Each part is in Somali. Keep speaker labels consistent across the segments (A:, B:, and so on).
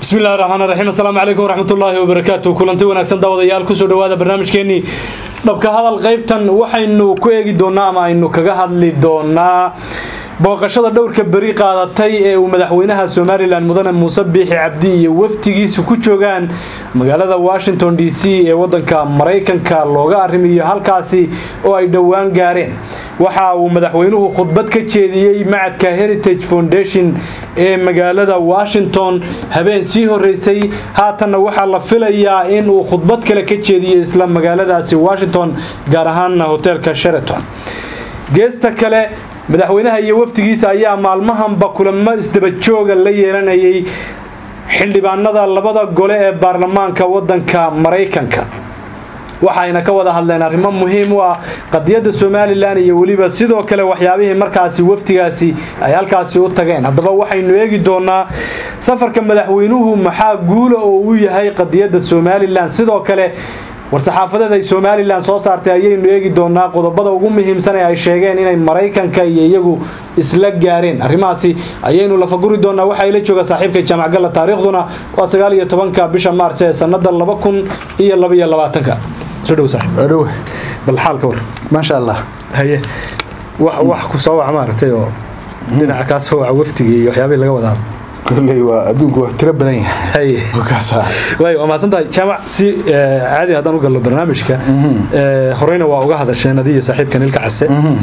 A: bismi illahi raxmaan raxiim assalaamu calaykum waraxmatullaahi wabarakaatu kulanti wanaagsan daawadayaal kusoo dhawaada barnaamijkeenii dhabka hadal qaybtan waxaynu ku eegi doonaa ama aynu kaga hadli doonaa booqashada dhowrka beri qaadatay ee uu madaxweynaha somalilan mudane muuse biixi cabdi iyo wafdigiisu ku joogaan magaalada washington d c ee wadanka maraykanka looga arrimiyo halkaasi oo ay dhowaan gaareen waxa uu madaxweynuhu khudbad ka jeediyey macadka heritage foundation ee magaalada washington habeen sii horeysay haatanna waxaa la filayaa in uu khudbad kale ka jeediyo isla magaaladaasi washington gaar ahaana hoteelka sheraton geesta kale madaxweynaha iyo wafdigiisa ayaa maalmahanba kulamo isdabajooga la yeelanayay xildhibaanada labada gole ee baarlamaanka wadanka maraykanka waxayna ka wada hadleen arrimo muhiim u ah qadiyadda somalilan iyo weliba sidoo kale waxyaabihii markaasi wafdigaasi ay halkaasi u tageen haddaba waxaynu eegi doonaa safarka madaxweynuhu maxaa guula oo uu yahay qadiyadda somalilan sidoo kale war-saxaafadeed ay somalilan soo saartay ayaynu eegi doonaa qodobada ugu muhiimsan ee ay sheegeen inay maraykanka iyo iyagu isla gaareen arrimahaasi ayaynu lafaguri doonaa waxaa ila jooga saaxiibka jaamac galla taariikhduna waa sagaal iyo tobanka bisha maars ee sanada laba kun iyo labaiyo labaatanka soo dhow saaxiib
B: adhow
A: bal xaalka war
B: maasha allah
A: haye wax wax ku soo wac maaragtay oo dhinaca kaa soo waca waftigii iyo waxyaabihii laga wadaa
B: kolley waa adduunku waa tiro badan yahay
A: haye
B: wakaasa
A: waayo waa mahadsan tahay jaamac si caadi haddaan u galno barnaamijka horeyna waa uga hadasheen adiyo saaxiibka nilka case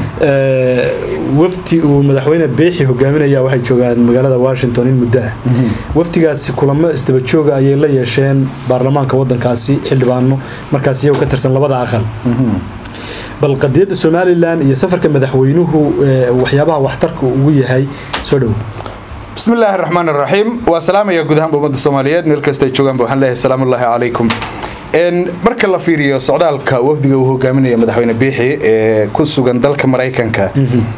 A: wafdi uu madaxweyne beexi hogaaminaya waxay joogaan magaalada washington in muddo ah wafdigaasi kulamo isdabajooga ayay la yeesheen baarlamaanka wadankaasi xildhibaano markaas iyagu ka tirsan labada aqal bal qadiyadda somalilan iyo safarka madaxweynuhu waxyaabaha waxtarka ugu yahay soo dhowo
B: bismi illaahi raxmaan raxiim waa salaamaya guud ahaanba ummadda soomaaliyeed meel kasta ay joogaanba waxaan leeyahay salaamullaahi calaykum marka la fiiriyo socdaalka wafdiga uu hogaaminaya madaxweyne biixi ee ku sugan dalka maraykanka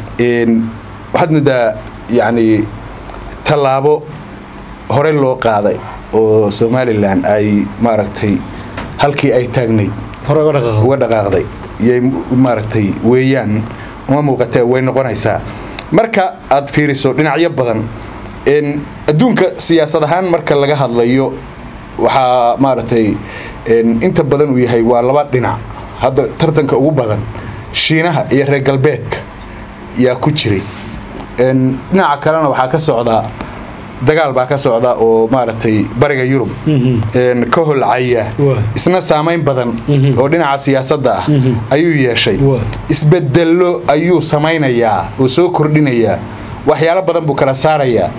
B: waxaad moodaa yacni tallaabo hore loo qaaday oo somalilan ay maaragtay halkii ay taagnayd
A: hore uga dhaqaaqo
B: uga dhaqaaqday yay maaragtay weeyaan uma muuqatee way noqonaysaa marka aad fiiriso dhinacyo badan adduunka siyaasad ahaan marka laga hadlayo waxaa maaragtay inta badan uu yahay waa laba dhinac hadda tartanka ugu badan shiinaha iyo reer galbeedka yaa ku jiray dhinaca kalena waxaa ka socdaa dagaal baa ka socda oo maaragtay bariga yurub ka holcaya isna saamayn badan oo dhinaca siyaasadda ah ayuu yeeshay isbedello ayuu samaynayaa oo soo kordhinayaa waxyaalo badan buu kala saarayaa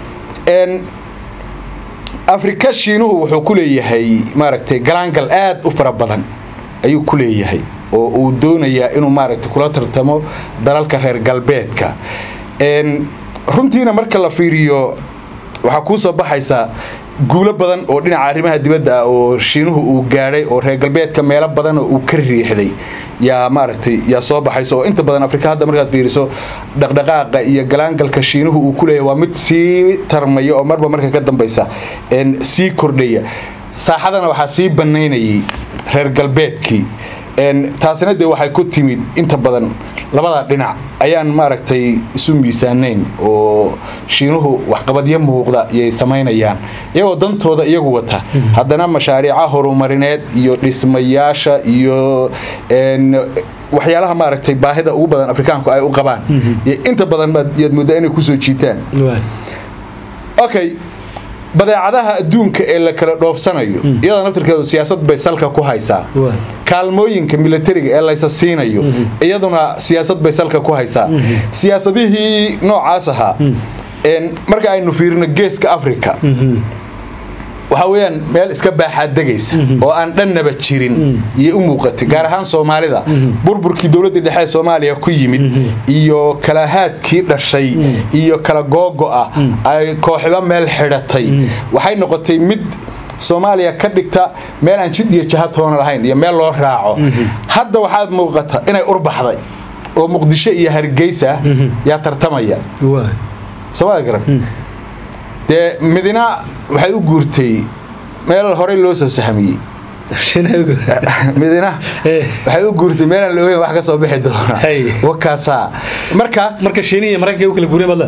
B: afrika shiinuhu wuxuu ku leeyahay maaragtay galaangal aad u fara badan ayuu ku leeyahay oo uu doonayaa inuu maaragtay kula tartamo dalalka reer galbeedka runtiina marka la fiiriyo waxaa kuu soo baxaysaa guulo badan oo dhinaca arrimaha dibadda ah oo shiinuhu uu gaadhay oo reer galbeedka meelo badan oo uu ka riixday yaa maaragtay yaa soo baxaysa oo inta badan afrika hadda markaad fiiriso dhaqdhaqaaqa iyo galaangalka shiinuhu uu ku leeyahay waa mid sii tarmaya oo marba marka ka dambaysa sii kordhaya saaxadana waxaa sii banaynayay reer galbeedkii taasina dee waxay ku timid inta badan labada dhinac ayaan maaragtay isu miisaanayn oo shiinuhu waxqabadyo muuqda yay samaynayaan iyagoo dantooda iyagu wata haddana mashaariica horumarineed iyo dhismayaasha iyo waxyaalaha maaragtay baahida ugu badan afrikaanku ay u qabaan inta badan yaad moodaa inay kusoo jiitaan okay badeecadaha adduunka ee la kala dhoofsanayo iyadoo naftirkeedu siyaasad bay salka ku haysaa kaalmooyinka milatariga ee laysa siinayo iyaduna siyaasad bay salka ku haysaa siyaasadihii noocaas ahaa marka aynu fiirino geeska africa waxaa weyaan meel iska baaxaad degaysa oo aan dhannaba jirin iyo u muuqatay gaar ahaan soomaalida burburkii dowladdii dhexe ee soomaaliya ku yimid iyo kalahaadkii dhashay iyo kala googo'a ay kooxiba meel xidhatay waxay noqotay mid soomaaliya ka dhigta meel aan jid iyo jaha toona lahayn iyo meel loo raaco hadda waxaad muuqata inay urbaxday oo muqdisho iyo hargeysa yaa tartamaya soomaalia garan dee midina waxay u guurtay meel horey loo soo sahmiyey midina waxay u guurtay meelaan la ogeyn wax ka soo bixi doona wakaasaa marka
A: marka shiinihi maraykanka u kala guureen baad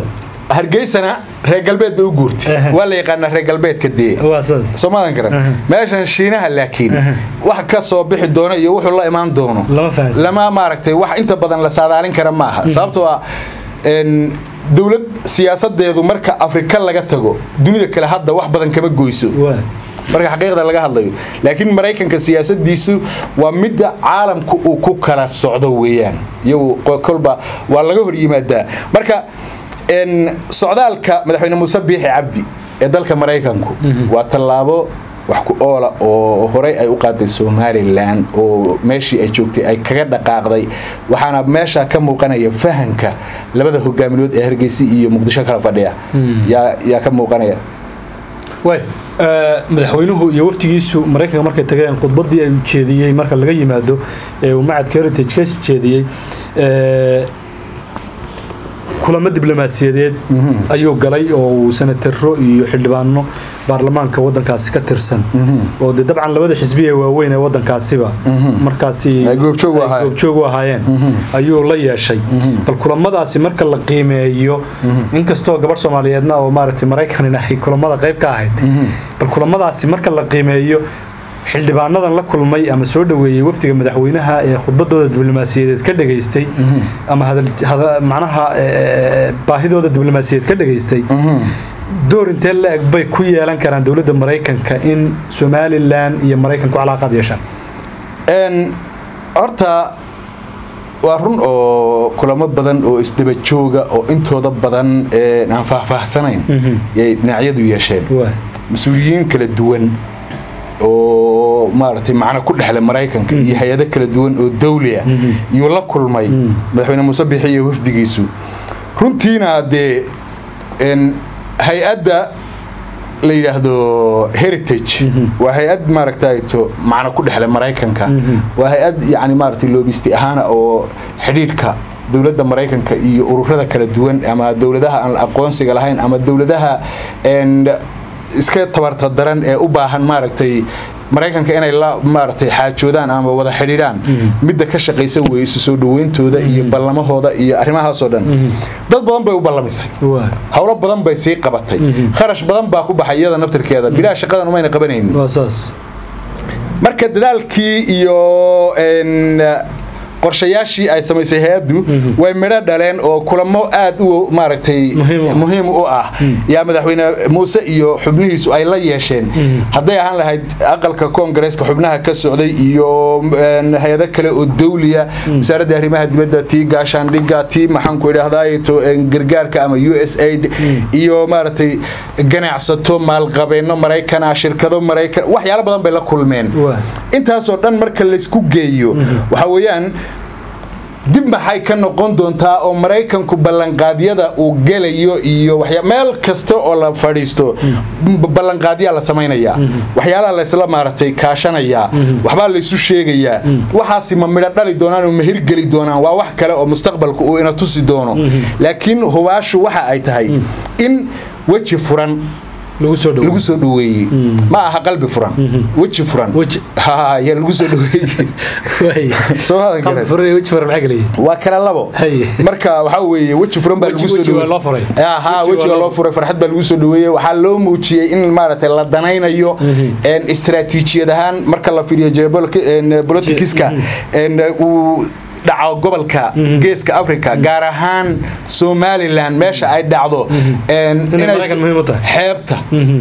B: hargeysana reer galbeed bay u guurtay
A: Aha.
B: waa la yaqaanaa reer galbeedka dee
A: waa saas
B: soomaadan garan meeshan shiinaha laakiin wax ka soo bixi doono iyo wuxuu la imaan doono
A: Lama fahansan.
B: lama maaragtay wax inta badan la saadaalin kara maaha sababtoo ah een, dowlad siyaasadeedu marka afrika laga tago dunida kale hadda wax badan kama goyso
A: waa
B: marka xaqiiqda laga hadlayo laakiin maraykanka siyaasadiisu waa midda caalamku uu ku kala socdo weeyaan iyagu qo- kolba waa laga hor yimaadaa marka een, socdaalka madaxweyne muuse biixi cabdi ee dalka maraykanku waa tallaabo wax ku oola oo horey ay u qaaday somalilan oo meeshii ay joogtay ay kaga dhaqaaqday waxaana meesha ka muuqanaya fahanka labada hogaaminood ee hargeysa iyo muqdisho kala fadhiya yaa yaa ka muuqanaya
A: way madaxweynuhu iyo waftigiisu maraykanka markay tageen khudbadii ay jeediyey marka laga yimaado ee uu macadka heritage ka jeediyey ee, kulamo diblomaasiyadeed ayuu galay oo uu senataro iyo xildhibaano baarlamaanka wadankaasi ka tirsan oo de dabcan labada xisbi ee waaweyn ee wadankaasiba markaasi
B: Ay goobjoog u
A: ay
B: ahaayeen.
A: goobjoog u ahaayeen ayuu la yeeshay bal kulamadaasi marka la qiimeeyo inkastoo gabadh soomaaliyeedna oo maaragtay maraykanina ay kulamada qayb ka ahayd bal kulamadaasi marka la qiimeeyo xildhibaanadan la kulmay ama soo dhoweeyey wafdiga madaxweynaha ee khudbadooda diblomaasiyadeed ka dhageystay ama hadal- hada- macnaha ee, baahidooda diblomaasiyadeed ka dhageystay door intee la eg bay ku yeelan karaan dowladda maraykanka in somalilan iyo maraykanku calaaqaad yeeshaan
B: Een, horta waa run oo kulamo badan oo isdaba jooga oo intooda badan een, aan faahfaahsanayn yay dhinacyadu yeesheen
A: Waa.
B: mas-uuliyiin kala duwan oo maaragtay macno ku dhexle maraykanka iyo hay-ado kala duwan oo dawli ah yuu la kulmay madaxweyne muuse bixi iyo wafdigiisu runtiina dee een, hay-adda la yidhaahdo heritage waa hay-ad maaragtayto macno ku dhexle maraykanka waa hay-ad yani maaragtay loobisti ahaana oo xidhiidhka dowladda maraykanka iyo ururada kala duwan ama dowladaha aan aqoonsiga lahayn ama dowladaha een, iska tabarta daran ee u baahan maaragtay maraykanka inay la maaragtay xaajoodaan ama wada xidhiidhaan midda ka shaqaysa wey isu soo dhaweyntooda iyo ballamahooda iyo arrimahaasoo dhan dad badan bay u ballamisay
A: Waa.
B: howlo badan bay sii qabatay kharash badan baa ku baxay iyada naftirkeeda bilaa shaqadan umayna qabanaynin
A: waa saas
B: marka dadaalkii iyo een, qorshayaashii ay samaysay hay-addu way midho dhaleen oo kulamo aad u maaragtay
A: Muhiim u ah.
B: muhiim u ah yaa madaxweyne muuse iyo xubnihiisu ay la yeesheen hadday ahaan lahayd aqalka koongareeska xubnaha ka socday iyo een, hay-ado kale oo dawliya wasaaradda arrimaha dibadda tii gaashaandhigga tii maxaanku idhaahdaay to een, gargaarka ama u s aid iyo maaragtay ganacsato maalqabeeno maraykana shirkado maraykan waxyaalo badan bay la kulmeen
A: Waa.
B: intaasoo dhan marka laysku geeyo waxa weeyaan dib maxay ka noqon doontaa oo maraykanku ballanqaadyada uu gelayo iyo waxya- meel kasta oo la fadhiisto b- ballanqaadyaa la samaynayaa waxyaalaha laysla maaragtay kaashanayaa waxbaa laysu sheegayaa waxaasi ma midho dhali doonaan oo ma hirgeli doonaan waa wax kale oo mustaqbalku uu ina tusi doono laakiin hubaashu waxa ay tahay in weji furan
A: lagu soo dhowo
B: lagu soo dhaweeyey ma aha qalbi furan weji furan
A: Weji.
B: Ha, yaa lagu soo dhaweeyey
A: Waay.
B: soo hadan
A: Qalbi
B: garan
A: furan iyo weji furan maxaa kala yihiin
B: waa kala labo
A: Haye.
B: marka waxaa weeye weji furan baa
A: Weji-
B: lagu soo
A: weji waa
B: dhaweeyey.
A: loo furay.
B: Ah, ha
A: Weji waa
B: wejiga
A: loo
B: loo furay farxad baa lagu soo dhaweeyey waxaa loo muujiyey in maaragtay la danaynayo een, istiraatiijiyad ahaan marka la fiiriyo geopoliticska een, uu dhaco gobolka geeska africa gaar ahaan somalilan meesha ay dhacdo een,
A: Inay Maraykan muhiim u tahay.
B: xeebta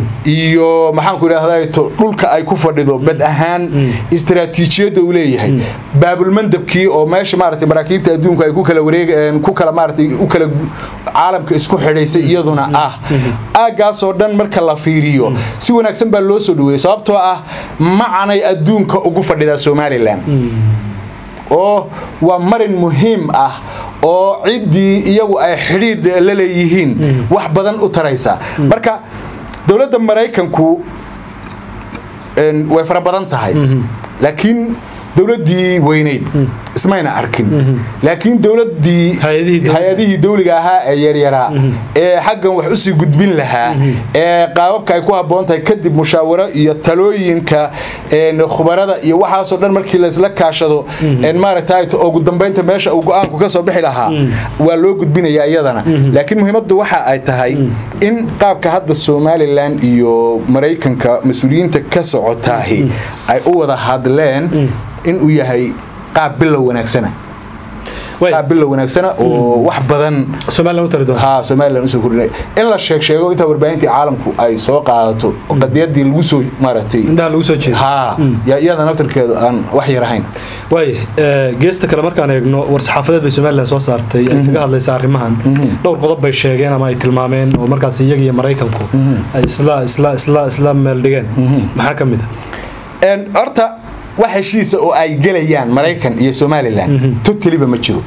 B: iyo maxaanku idhahdaa to dhulka ay ku fadhido bad ahaan istiraatiijiyadda uu leeyahay baabulmandabkii oo meesha maaragtay maraakiibta adduunka ay ku kala wareeg ku kala maaragtay u kala caalamka isku xidhaysay iyaduna ah aaggaasoo dhan marka la fiiriyo si wanaagsan baa loo soo dhaweeyey sababtoo ah macanay adduunka ugu fadhidaa somalilan oo waa marin muhiim ah oo ciddii iyagu ay xidhiidh la leeyihiin wax badan u taraysa marka dowladda maraykanku een, way fara badan tahay laakiin dowladdii weyneyd ismayna arkin laakiin dowladdii
A: Hay-adihii dowliga.
B: hay-adihii dowliga ahaa ee yaryaraa ee xaggan wax usii gudbin lahaa ee qaababka ay ku habboon tahay kadib mushaawaro iyo talooyinka een, khubarada iyo waxaasoo dhan markii laysla kaashado een, maaragtay ugu dambeynta meesha uu go-aanku ka soo bixi lahaa waa loo gudbinaya iyadana laakiin muhiimaddu waxa ay tahay in qaabka hadda somalilan iyo maraykanka mas-uuliyiinta ka socotaahi ay u wada hadleen in uu yahay qaab bilow wanaagsana
A: way
B: qaab bilow wanaagsana oo wax badan
A: somaliland u tari doonta
B: haa somalilan usoo kordhinay in la sheeg sheego inta warbaahintii caalamku ay soo qaadato oo qadiyadii lagu soo maaragtay
A: indhaha lagu soo jeeda
B: haa yaa iyada naftarkeedu aan wax yar ahayn
A: waay geesta kale markaan eegno war-saxaafadeed bay somalilan soo saartay ay kaga hadlaysa arrimahan dhowr qodob bay sheegeen ama ay tilmaameen oo markaas iyaga iyo maraykanku ay isla isla isla isla meel dhigeen maxaa ka mid a
B: Een, horta wax heshiisa oo ay gelayaan maraykan iyo somalilan totaliba ma jiro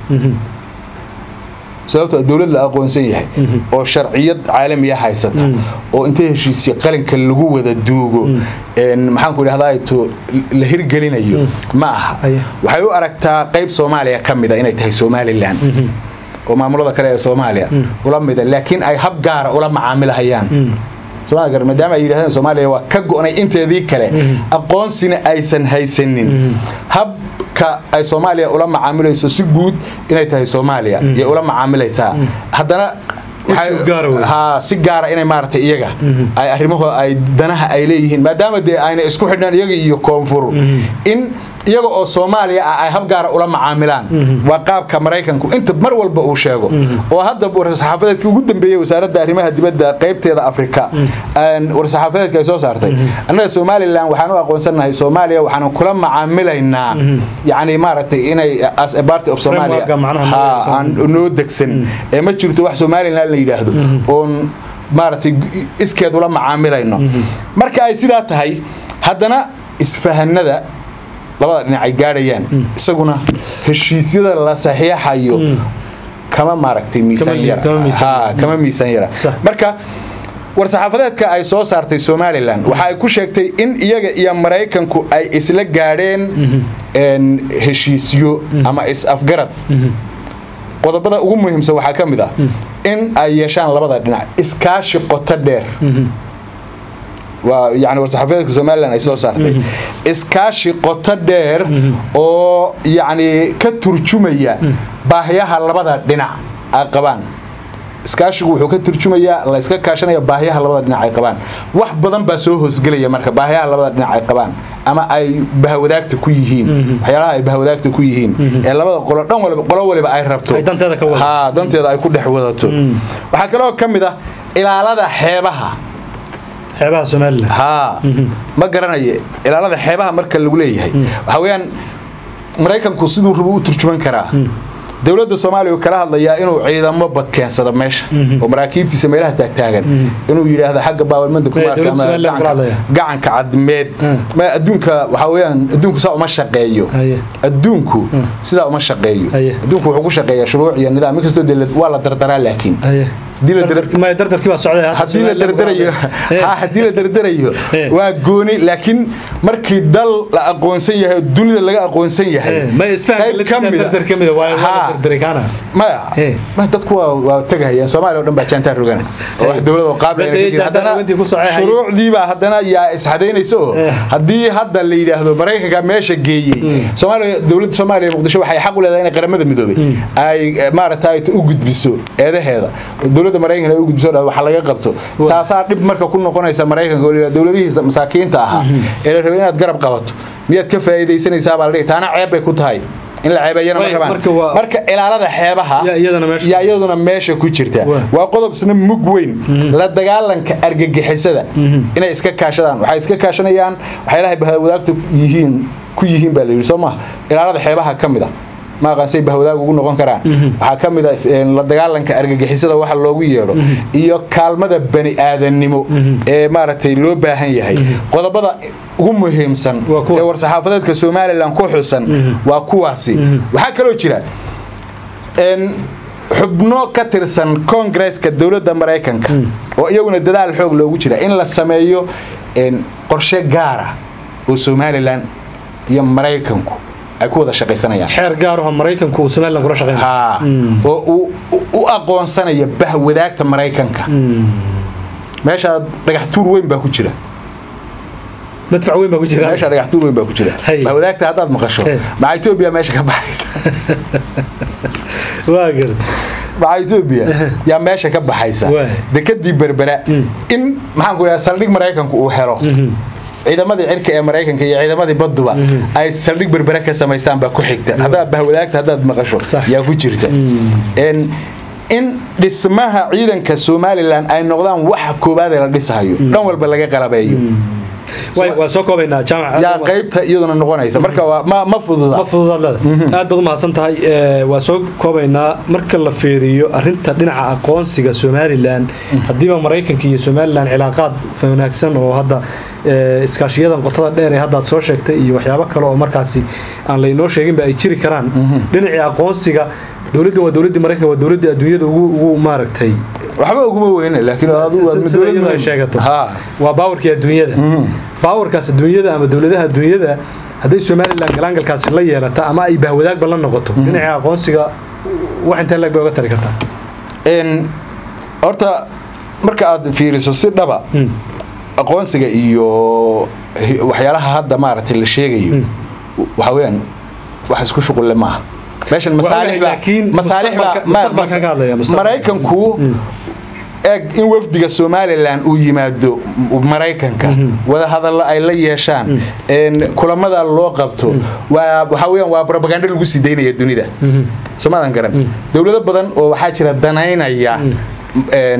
B: sababtoo ah dowlad la aqoonsan yahay oo sharciyad caalamiya haysata oo intay heshiisya qalinka lagu wada duugo een, maxaanku idhahdaa to la hirgelinayo ma aha
A: Aya.
B: waxay u aragtaa qayb soomaaliya ka mida inay tahay somalilan oo maamulada kale ee soomaaliya ula mida laakiin ay hab gaara ula macaamilahayaan Soomaaliya gar- maadaama ay yidhahdeen soomaaliya waa ka go'nay inteedii kale aqoonsina aysan haysanin habka ay soomaaliya ula macaamilayso si guud inay tahay soomaaliya iyo ula macaamilaysaa haddana waxay-
A: Issue gaara wey.
B: haa si gaara inay maaragtay iyaga ay arrimaho ay danaha ay leeyihiin maadaama dee ayna isku xidhnaan iyaga iyo koonfur in iyaga oo soomaaliya ah ay hab gaara ula macaamilaan waa qaabka maraykanku inta mar walba uu sheego oo hadda war-saxaafadeedkii ugu dambeeyey wasaaradda arrimaha dibadda qaybteeda afrika een, war-saxaafadeedka ay soo saartay annaga somalilan waxaan u aqoonsanahay soomaaliya waxaan kula macaamilaynaa yacni maaragtay inay as a party of somalia
A: Framework-ga macnaha
B: Haa,
A: noo
B: aan noo degsan ee ma jirto wax somalilan la yidhaahdo oon maaragtay iskeed ula macaamilayno marka ay sidaa tahay haddana isfahanada labada dhinac ay gaadhayaan isaguna heshiisyada la saxiixayo kama maaragtay miisaan
A: Kama-
B: yara
A: kama miisaan
B: Haa,
A: yara.
B: kama miisaan yara
A: Sax.
B: marka war-saxaafadeedka ay soo saartay somalilan waxa ay ku sheegtay in iyaga iyo maraykanku ay isla gaadheen een, heshiisyo ama is-afgarad qodobada ugu muhiimsan waxaa ka mid ah in ay yeeshaan labada dhinac iskaashi qoto dheer waa yani war-saxaafadeedka somalilan ay soo saartay iskaashi qoto dheer oo yacni ka turjumaya baahiyaha labada dhinac ay qabaan iskaashigu wuxuu ka turjumayaa la iska kaashanaya baahiyaha labada dhinac ay qabaan wax badan baa soo hoosgelaya marka baahiyaha labada dhinac ay qabaan ama ay bahawadaagta ku yihiin waxyaalaha ay bahawadaagta ku yihiin ee labada qolo dhan waliba qolo waliba ay rabto
A: Ay danteeda ka wadato.
B: haa danteeda ay ku dhex wadato waxaa kaloo ka mid ah ilaalada xeebaha
A: xeebaha somalilan
B: haa ma garanaye ilaalada xeebaha marka lagu leeyahay waxaa weeyaan maraykanku siduu rabo u turjuman karaa dowladda soomaaliya uu kala hadlayaa inuu ciidamo bad keensado meesha oo maraakiibtiisa meelaha taagtaagan inuu yidhaahdo xagga baabalmanda ku
A: Ee,
B: maarta
A: dowladda
B: ama
A: Soomaaliya kala hadlaya.
B: gacanka- gacanka cadmeed ma adduunka waxaa weeyaan adduunku saa uma shaqeeyo
A: Haye.
B: adduunku sidaa uma shaqeeyo
A: Haye.
B: adduunku wuxuu ku shaqeeyaa shuruuc iyo nidaam inkastoo dee la- waa la dardaraa laakiin
A: haye
B: Haddii la dar-
A: Dardarkii- maya, dardarkii baa socday hadda
B: haddii la
A: Somaliland
B: dardarayo
A: Eh.
B: ha haddii la dardarayo
A: Eh.
B: waa gooni laakiin markii dal la aqoonsan yahay oo dunida laga aqoonsan yahay
A: Eh, ma isfahanka
B: qayb ka
A: laftiisa
B: mida-
A: dardar ka mida waa waa la
B: Haa.
A: dardari kaana
B: maya
A: Eh.
B: ma dadku waa waa tagahayaan soomaaliya oo dhan baa jaantaa rogana oo wax dowlad oo qaab
A: Bas
B: leh
A: ay
B: ka jira.
A: jaantaa
B: haddana
A: rogantii ku socday hay.
B: shuruucdii baa haddana yaa isxadaynaysa oo
A: Eh.
B: haddii hadda la yidhaahdo maraykanka meesha geeyey soomaaliya dowladda soomaaliya muqdisho waxay xaq u leedahay inay qaramada midoobay ay eh, maaragtay u gudbiso eedaheeda dowladda maraykanka ay u gudbiso dha waxa laga qabto taasaa dhib marka ku noqonaysa maraykanka oo la yidhahdo dowladihiisa masaakiinta ahaa ee la rabay inaad garab qabato miyaad ka faa'iidaysanaysaa baa la dhihi taana ceeb bay ku tahay in la ceebeeyana ma
A: Way,
B: rabaan
A: marka waa-
B: marka ilaalada xeebaha
A: Yaa iyadana meesha-
B: yaa iyaduna meesha ku jirta
A: Waa.
B: waa qodob isna mug weyn la dagaalanka argagixisada inay iska kaashadaan waxay iska kaashanayaan waxyaalahay bahawadaagta yihiin ku yihiin baa la yidhi soo maha ilaalada xeebaha ka mid a ma aqaan say bahwadaag ugu noqon karaan waxaa ka mid a is- een, la dagaalanka argagixisada waxa loogu yeedho iyo kaalmada bani aadannimo ee maaragtay loo baahan yahay qodobada ugu muhiimsan
A: Waa kuwaas.
B: ee war-saxaafadeedka somalilan ku xusan waa kuwaasi waxaa kaloo jira een, xubno ka tirsan koongresska dowladda maraykanka oo iyaguna dadaal xoog loogu jira in la sameeyo een, qorshe gaara oo somalilan iyo maraykanku ay ku wada shaqaysanayaan
A: xeer gaar oo maraykanku uu somalilan kula shaqeyn
B: haa oo uu u aqoonsanaya bahwadaagta maraykanka meesha dhagax tuur weyn baa ku jira
A: madfac weyn baa ku jira
B: meesha dhagax tuur weyn baa ku jira
A: Hay.
B: bahwadaagta haddaad maqasho
A: Hey.
B: maca etoobiya meesha ka baxaysa
A: waa gar
B: maca etoobiya yaa meesha ka baxaysa
A: Waay.
B: dekadii berbera in maxaan ku idhaha saldhig maraykanku uu helo ciidamadii cirka ee maraykanka iyo ciidamadii baduba ay saldhig berbera ka samaystaan baa ku xigta haddaad bahwadaagta haddaad maqasho
A: Sax.
B: yaa ku jirta En in dhismaha ciidanka somalilan ay noqdaan waxa koowaad ee la dhisahayo dhan walba laga qalabeeyo
A: Way- waa soo koobaynaa jaamac
B: yaa qaybta iyaduna noqonaysa marka waa ma ma fududa
A: ma fududaad leeda aad baad u mahadsan tahay Ee, waa soo koobaynaa marka la fiiriyo arinta dhinaca aqoonsiga somalilan haddiiba maraykanka iyo somalilan cilaaqaad wanaagsan oo hadda ee, iskaashiyadan qotada dheer ee hadda aad soo sheegtay iyo waxyaabo kale oo markaasi aan laynoo sheeginba ay jiri karaan dhinacii aqoonsiga dowladdan waa dowladdii maraykanka waa dowladdii adduunyada ugu ugu maaragtay
B: waxba uguma weyne laakiin adigu waa
A: sida iyadu ay sheegato
B: ha
A: waa baawarkii adduunyada baawarkaas adduunyada ama dowladaha adduunyada hadday somalilan galaangalkaasi la yeelata ama ay bahwadaagba la noqoto dhinaca aqoonsiga wax intee lag bay oga tari kartaa
B: En, horta marka aad fiiriso si dhaba aqoonsiga iyo hi- waxyaalaha hadda maaragtay la sheegayo waxa weeyaan wax isku shuqulle maaha meeshan masaalix baa
A: laakiin
B: masaalix baa
A: mustaqbalka-
B: ma-
A: mustaqbalka ka hadlaya, mustaqbalka.
B: maraykanku eeg in wafdiga somalilan uu yimaado maraykanka wada hadallo ay la yeeshaan en, kulamada loo qabto waa waxaa weeyaan waa propaganda lagu sii daynaya dunida somadan garan dowlado badan oo waxaa jira danaynaya en,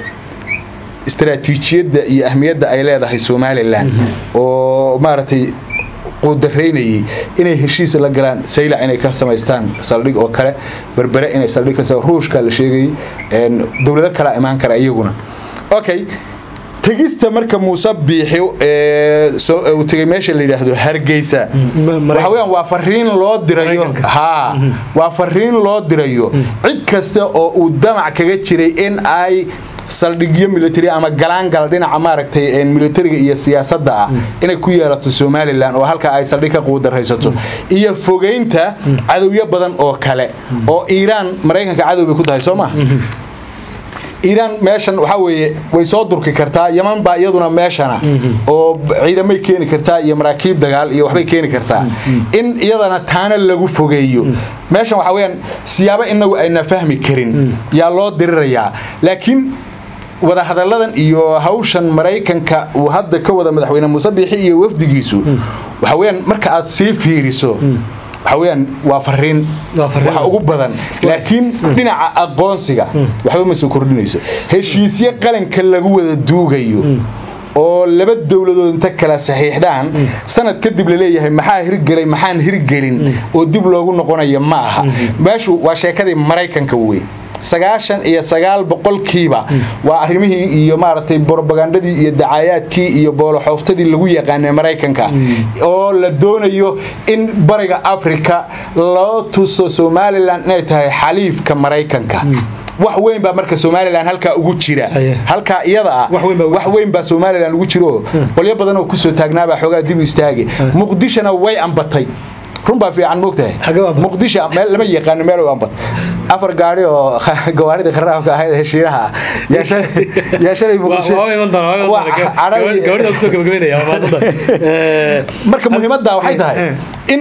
B: istaraatiijiyadda iyo ahmiyadda ay leedahay somalilan oo maaragtay quudaraynayay inay heshiis la galaan saylac inay ka samaystaan saldhig oo kale berbere inay saldhig ka sama- ruushka la sheegayay en, dowlado kala imaan kara iyaguna okay tegista marka muuse biixi ee soo- uu tegay meesha la yidhaahdo hargeysa
A: Ma- Maraykan-
B: waxa weeyaan waa fariin loo dirayo
A: Maraykanka.
B: haa waa fariin loo dirayo cid kasta oo uu damac kaga jiray in ay saldhigyo military ama galaangal dhinaca maaragtay een, militariga iyo siyaasadda ah inay ku yeelato somalilan oo halka ay saldhig ka quudaraysato iyo fogeynta cadowyo badan oo kale oo iiraan maraykanka cadow bay ku tahay soo ma iiraan meeshan waxaa weeye way soo durki kartaa yaman baa iyaduna meeshana oo b- ciidamay keeni kartaa iyo maraakiib dagaal iyo waxbay keeni kartaa in iyadana taana lagu fogeeyo meeshan waxaa weeyaan siyaabo inagu ayna fahmi karin yaa loo dirirayaa laakiin wadahadalladan iyo hawshan maraykanka uu hadda ka wada madaxweyne muuse biixi iyo wafdigiisu waxa weeyaan marka aad sii fiiriso waxa weeyaan waa fariin
A: Waa fariin.
B: waxa ugu badan laakiin dhinaca aqoonsiga waxba ma soo kordhinayso heshiisyo qalanka lagu wada duugayo oo laba dowladood inta kala saxiixdaan sanad kadib laleeyahay maxaa hirgelay maxaan hirgelin oo dib loogu noqonaya ma aha meeshu waa sheekadii maraykanka wey sagaashan iyo sagaal boqolkiiba waa arrimihii iyo maaragtay borobagandadii iyo dacaayaadkii iyo booloxooftadii lagu yaqaanay maraykanka oo la doonayo in bariga africa loo tuso somalilan inay tahay xaliifka maraykanka wax weyn baa marka somalilan halkaa ugu jira
A: Aye.
B: halkaa iyada ah
A: Wax weyn baa ugu
B: wax weyn baa somalilan ugu jiro qolyo badan oo kusoo taagnaabaa xoogaa dib u istaagi muqdishona way ambatay run baa fiican moogtahay
A: Xagee u ambatay?
B: muqdisho meel lama yaqaano meel u ambat afar gaari oo gawaaridii kharaabka ahayd ee heshiinaha ah yaa shalay- yaa shalay muqdisho
A: waa iman doona waa iman
B: Waa
A: doona
B: cadhadii-
A: gabadha kusoo gabagabeynaya waa mahadsantahay Ee,
B: marka muhiimadda waxay tahay in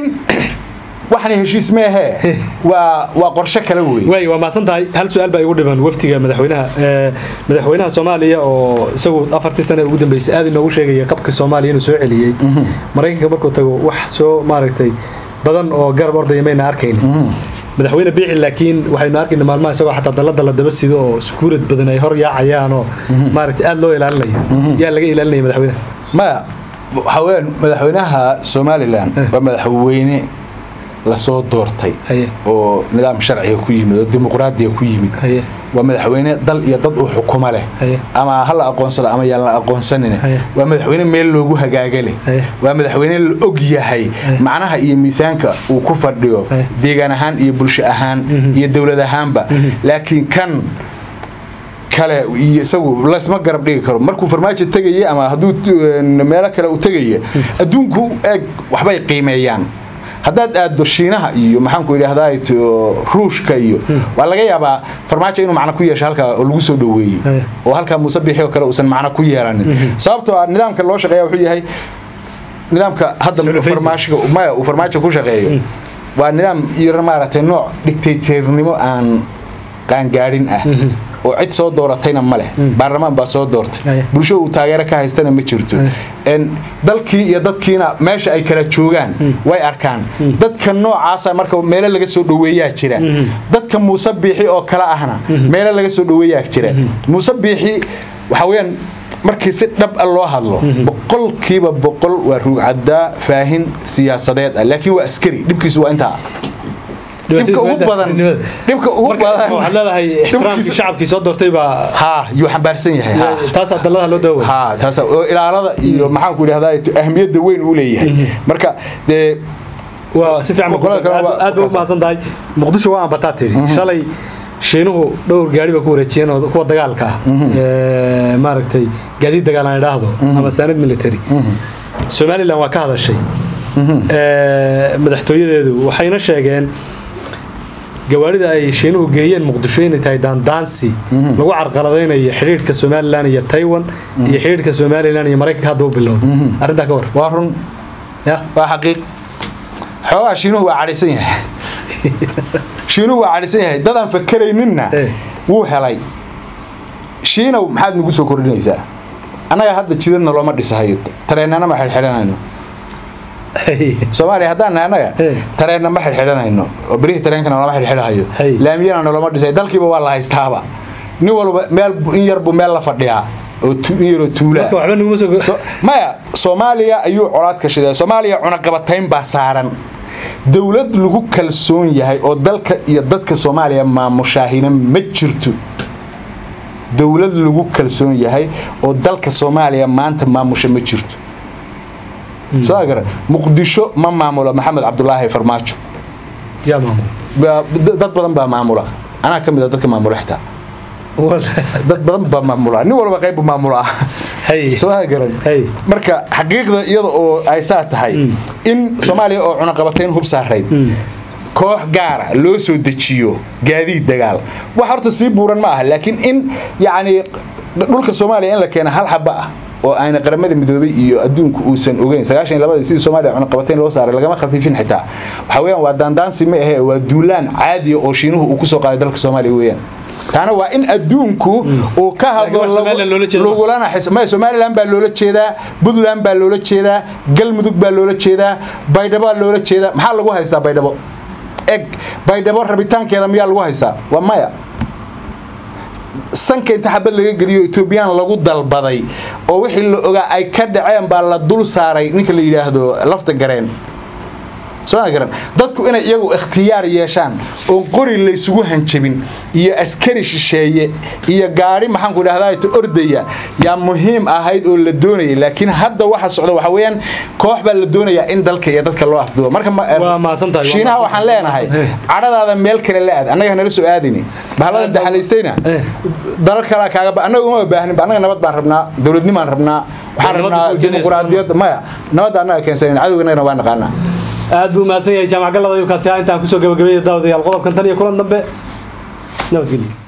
B: waxani heshiis meehe waa waa qorshe kale wey
A: waay waa mahadsan tahay hal su-aal baa igu dhiman waftiga madaxweynaha Ee, madaxweynaha soomaaliya oo isagu afartii sane ugu dambeysay aad inoogu sheegaya qabka soomaaliya inuu soo celiyey maraykanka markuu tago wax soo maaragtay badan oo garab ordaya mayna arkayni madaxweyne biici laakiin waxaynu arkayna maalmaha isagoo xataa dalada la daba sido oo sukuurad badan ay hor yaacayaan oo maaragtay aad loo ilaalinayo yaa laga ilaalinaya madaxweynaha
B: maya waxaa weyaan madaxweynaha somalilan waa madaxweyne lasoo doortay
A: Haye.
B: oo nidaam sharciga ku yimid oo dimuqraadiga ku yimid
A: Haye.
B: waa madaxweyne dal iyo dad uu xukumo leh
A: Haye.
B: ama ha la aqoonsado ama yaan la aqoonsanin
A: Haye.
B: waa madaxweyne meel loogu hagaaga leh
A: Haye.
B: waa madaxweyne la og yahay macnaha iyo miisaanka uu ku fadhiyo
A: Haye.
B: deegaan ahaan iyo bulsho ahaan iyo dowlad ahaanba laakiin kan kale iyo isagu lasma garab dhigi karo markuu farmaajo tegaya ama hadduu meelo kale u tegaya adduunku eeg waxbay qiimeeyaan haddaad aaddo shiinaha iyo maxaanku idhahdaa ruushka iyo waa laga yaabaa farmaajo inuu macno ku yeesho halkaa oo lagu soo dhoweeyey
A: Eh.
B: oo halkaa muuse biixi oo kale uusan macno ku yeelanin sababtoo ah nidaamka loo shaqeeya wuxuu yahay nidaamka hadda
A: Isla
B: farmaashiga maya uu farmaajo ku shaqeeyo waa nidaam yar maaragtay nooc dictatornimo aan qaangaadhin ah oo cid soo dooratayna ma leh baarlamaan baa soo doortay
A: Aye.
B: bulsho uu taageero ka haystana ma jirto En dalkii iyo dadkiina meesha ay kala joogaan way arkaan dadka noocaasa marka meelo laga soo dhoweeyaa jira dadka muuse biixi oo kale ahna meelo laga soo dhoweeyaa jira muuse biixi waxa weeyaan markii si dhab a loo hadlo boqolkiiba boqol waa ruugcadaa faahin siyaasadeed ah laakiin waa askari dhibkiisu waa intaa dhibka ugu badan dhibka ugu badan
A: waxaad leedahay ixtiraamkii
B: dhibkiisa-
A: shacabkii soo doortay baa
B: haa yuu xambaarsan yahay haa
A: taasaa dalladaha loo daaway
B: haa taas oo ilaalada iyo maxaanku idhahdaa ahmiyadda weyn uu leeyahay marka dee
A: waa si fiican
B: Boqolada kale waa-
A: aad bay u mahadsan tahay muqdisho waa ambataa tidhi shalay shiinuhu dhowr gaari ba ku wareejiyeen oo kuwa dagaalka ah ee, maaragtay gaadiid dagaal aan idhaahdo ama saanad military somalilan waa ka hadashay Ee, madaxtooyadeedu waxayna sheegeen gawaarida ay shiinuhu geeyeen muqdisho inay tahay daandaansi lagu carqaladaynayo xidhiidhka somalilan iyo taiwan iyo xidhiidhka somalilan iyo maraykanka hadda u bilowday arrintaa ka war
B: waa run
A: ya
B: waa xaqiiq xoogaa shiinuhu waa cadhaysan yahay shiinuhu waa cadhaysan yahay dadaan fakerayninna
A: Eh.
B: wuu helay shiinow maxaad nagu soo kordhinaysaa annaga hadda jidadna looma dhisahayo tareennana ma xidhxidhanayno soomaaliya haddaan nahay annaga
A: Eh.
B: tareenna ma xidhxidhanayno oo berihii tareenkana lama xidhxidhahayo
A: Hey.
B: laamiyana naloma dhisay dalkiiba waa la haystaaba nin walba meel in yarbu meel la fadhiyaa oo tu- in yaroo tuulaa
A: marka waxba naguma soo
B: So- maya soomaaliya ayuu colaad ka shiday soomaaliya cunaqabatayn baa saaran dowlad lagu kalsoon yahay oo dalka iyo dadka soomaaliya maamushaahina ma jirto dowlad lagu kalsoon yahay oo dalka soomaaliya maanta maamusha ma jirto soo gara muqdisho ma maamulo maxamed cabdulaahi farmaajo
A: yaa maamul
B: Ba- dad badan baa maamula anaa ka mid a dadka maamula xitaa dad badan baa maamula nin walba qayb maamula
A: hay
B: soo garan
A: Hey.
B: marka xaqiiqda iyada oo ay saa tahay in soomaaliya oo cunaqabatayn hub saarayd koox gaara loo soo dejiyo gaadiid dagaal wax horta sii buuran ma aha laakiin in yacni dhulka soomaaliya in la keena hal xaba ah oo ayna qaramada midoobay iyo adduunku uusan ogeyn sagaashan iyo labadii sidii soomaaliya cunaqabatayn loo saaray lagama khafiifin xitaa waxa weeyaan waa daandaansi ma ahe waa duulaan caadiya oo shiinuhu uu kusoo qaaday dalka soomaaliya weeyaan taana waa in adduunku uu ka hadlo
A: Laakiin wax Somaliland loola jeedo ma?
B: lagulana xis- maya somaliland baa loola jeedaa puntland baa loola jeedaa galmudug baa loola jeedaa baydhabo baa loola jeedaa maxaa lagu haystaa baydhabo eg baydhabo rabitaankeeda miyaa lagu haystaa waa maya sanka inta xabad laga geliyo etoobiyaan lagu dalbaday oo wixii la ogaa ay ka dhaceen baa la dul saaray ninka la yidhaahdo lafta gareen soo ma garan dadku inay iyagu ikhtiyaar yeeshaan oon qori laysugu hanjabin iyo askari shisheeye iyo gaari maxaanku idhahdaa ordaya yaa muhiim ahayd oo la doonayay laakiin hadda waxa socda waxa weeyaan koox baa la doonayaa in dalka iyo dadka loo afdubo marka ma-
A: Waa mahadsantahay, waa
B: shiinaha
A: mahadsantahay,
B: waxaan leenahay
A: waa mahadsantahay.
B: cadhadaada meel kale la aad annaga nala soo aadini bahalada daxalaystayna
A: Eh.
B: dalal kale kaaga ba annaga uma baahnin annaga nabad baan rabnaa dowladnimaan rabnaa waxaan
A: Nabadda
B: rabnaa
A: ku keenaysa
B: dimuquraadiyadda maya nabadda annaga keensanin cadowganagana waa naqaanaa
A: aad buu mahadsan yahay jaamac gallada ayuu kaasi ah intaan kusoo gabagabeeyay daawadayaal qodobkan tan iyo kulan dambe nabadgelyo